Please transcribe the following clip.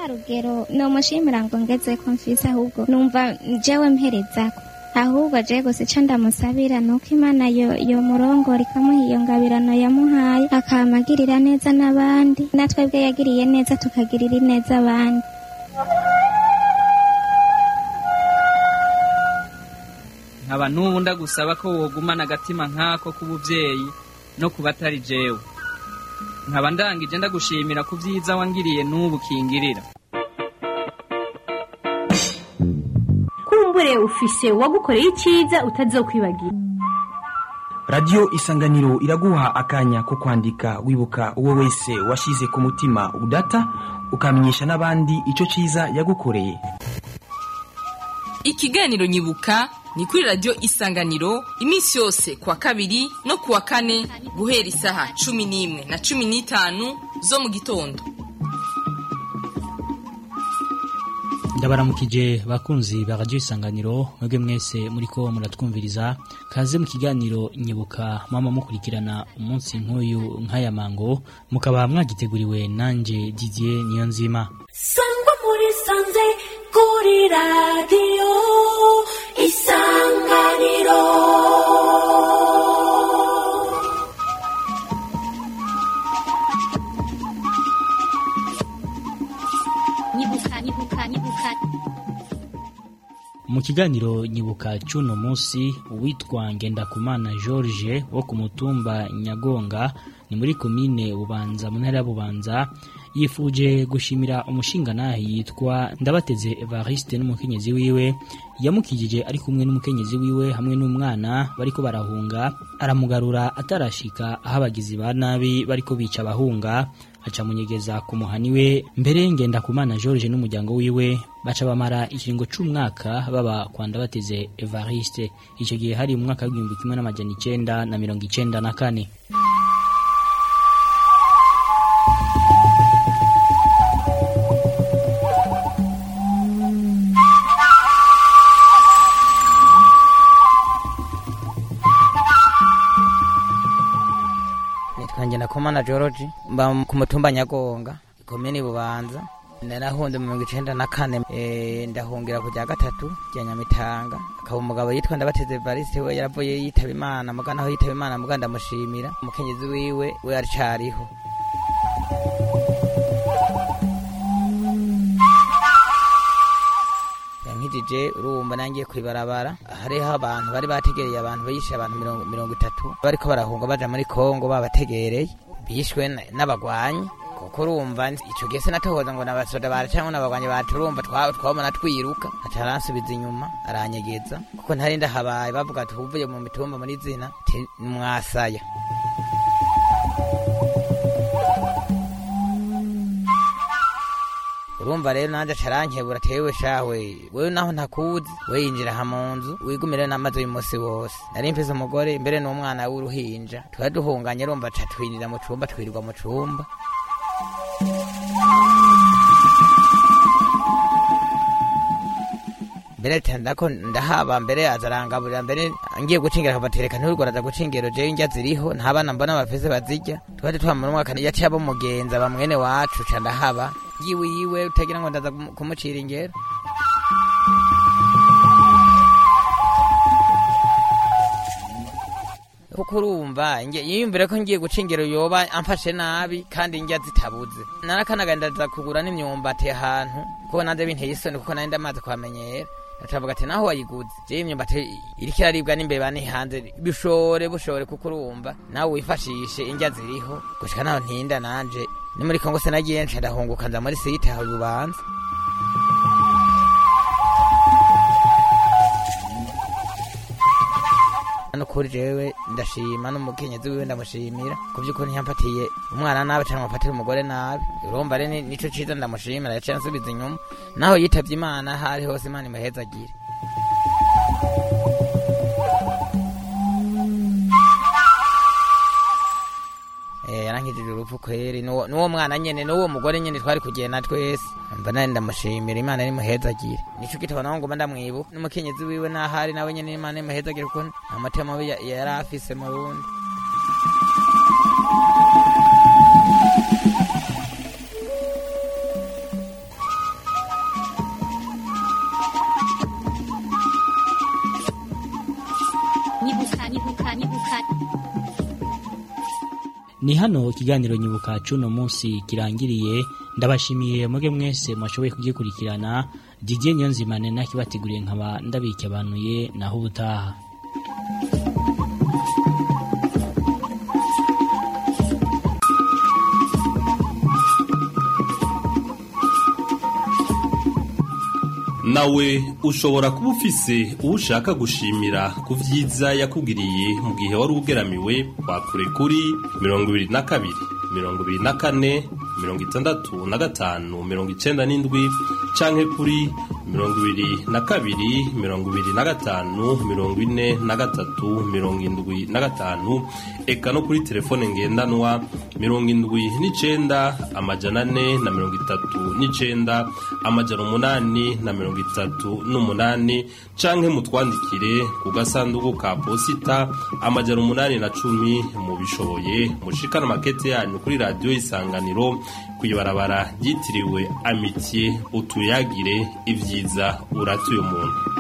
rugero nomushimira ngo ngeze ko mfise ahubwo numva jewe mperezako ahubwo je gusa ico ndamusabira nuko imana yo yo murongora ikamuha iyo ngabirano yamuhaye akamagirira neza n'abandi natwebwe yagiriye neza tukagirira neza abandi nkaba n'ubu ndagusaba ko wogumana agatima nk'ako k'ubuvyeyi no ku batari jewe nkaba ndangije ndagushimira ku vyiza wangiriye n'ubu kingirira kumbure ufise uwagukoreye icyiza utazokwibagira radiyo isanganiro iraguha akanya ko kwandika wibuka uwo wese washyize ku mutima udata ukamenyesha n'abandi icyo cyiza yagukoreye ikiganiro nyibuka ni kuri radiyo isanganiro iminsi yose kuwa kabiri no kuwa kane guhera isaha cumi n'imwe na cumi n'itanu zo mu gitondo ndabaramukije bakunzi ba radiyo isanganiro mwebwe mwese muriko muratwumviriza kaze mu kiganiro nyibuka mama mukurikirana umunsi nk'uyu nk'aya mango mukaba mwagiteguriwe nanje didier niyo nzima sangwa muri sanze kuri radiyo isanganiro nyibuka nyibuka nyibuka mu kiganiro nyibuka cy'uno munsi uwitwa ngendakumana george wo ku mutumba nyagonga ni muri komine bubanza mu ntara ya bubanza yifuje gushimira umushingantahe yitwa ndabateze evariste n'umukenyezi wiwe yamukijije ari kumwe n'umukenyezi wiwe hamwe n'umwana bariko barahunga aramugarura atarashika aho abagizi ba nabi bariko bica abahunga aca munyegeza ku muhani we mbere ngenda kumana George n'umuryango wiwe baca bamara ikiringo c'umwaka baba kwa ndabateze Evariste ico gihe hari mu mwaka w'igihumbi kimwe n'amajana icenda na mirongo icenda na kane nitwa Ngendakumana George mba ku mutumba Nyagonga komini Bubanza narahunze mu mirongo icenda na kane eh, ndahungira ku rya gatatu rya Nyamitanga akaba umugabo yitwa Ndabateze Evariste we yaravuye yitaba Imana muga naho yitaba Imana muga ndamushimira umukenyezi wiwe we aracariho yankijije urumva nangiye kwibarabara hariho abantu bari bategereye abantu bishe abantu mirongo, mirongo itatu bariko barahunga baja muri kongo babategereye bishwe n- n'abagwanyi kuko urumva ico gihe sinatohoza ngo nabasoda bara canke n'abagwanyi baturumva twa- twabona twiruka aca aransubiza inyuma aranyegeza kuko ntari ndahabaye bavuga ati uvuye mu mitumba muri zina ti mwasaya urumva rero nanje acarankebura tewe shawe wewe naho ntakuzi we yinjira aha mu nzu wigumire n'amazi uyu munsi wose nari mfise umugore imbere n'umwana w'uruhinja twari duhunganye urumva aca twinjira mu cumba twirirwa mu cumba mbere tandako ndahaba mbere azarangaburira mbere ngiye gucingira akabatereka ntiwigora gucingiro jewe indya ziriho nta bana mbona bafise bazirya twari twamara umwaka yaciye abo mugenza ba mwene wacu ca ndahaba yiwe yiwe utagira ngo ndaza kumu- kumucira ingero kuko urumva nge- yiyumvire ko ngiye guca ingero yoba amfashe nabi kandi indya zitabuze narakanaga ndaza kugura n'imyumbati ahantu kuko nanze binteye isoni kuko nari ndamaze kuhamenyera acavuga ati naho wayiguze jewe imyumbati iriko iraribwa n'imbeba ni hanze bishore bushore kuko urumva nawe wifashishe indya ziriho gushika naho ntinda nanje ni muri kongo sinagiye nca ndahunguka nza muri site aho ubanza hano kuri jewe ndashima n'umukenyezi wiwe ndamushimira ku by'ukuri ntiyampatiye umwana nabi cyangwa amufatire umugore nabi urumva rero ni- nico ciza ndamushimira yaciye ansubiza inyuma naho yitavye imana aho ari hose imana imuhezagire Eh, yarankijije urupfu kweri n'uwo n'uwo mwana nyene n'uwo mugore nyene twari kugenda twese mba nari ndamushimira imana nimuhezagire nico gitabo naho ngoma ndamwibuka n'umukenyezi wiwe n'ahari nawe nyene imana nimuhezagire kuko nta matema mabi ya- yari afise mu rundi ni hano ikiganiro nyibuka cuno munsi kirangiriye ndabashimiye muge mwese mwashoboye kugikurikirana Didier Nyonzimane nakibateguriye nkaba ndabikebanuye naho ubutaha nawe ushobora kuba ufise uwo ushaka gushimira ku vyiza yakugiriye mu gihe wari ugeramiwe wakure kuri mirongo ibiri na kabiri mirongo ibiri na kane mirongo itandatu na gatanu mirongo icenda n'indwi canke kuri mirongo ibiri na kabiri mirongo ibiri na gatanu mirongo ine na gatatu mirongo indwi na gatanu eka no kuri telefone ngendanwa mirongo indwi n'icenda amajana ane na mirongo itatu n'icenda amajana umunani na mirongo itatu n'umunani canke mutwandikire ku gasanduku ka posita amajana umunani na cumi mubishoboye mushikana makete yanyu kuri radiyo isanganiro kw'ibarabara ryitiriwe amitiye utuyagire ibyiza uratuye umuntu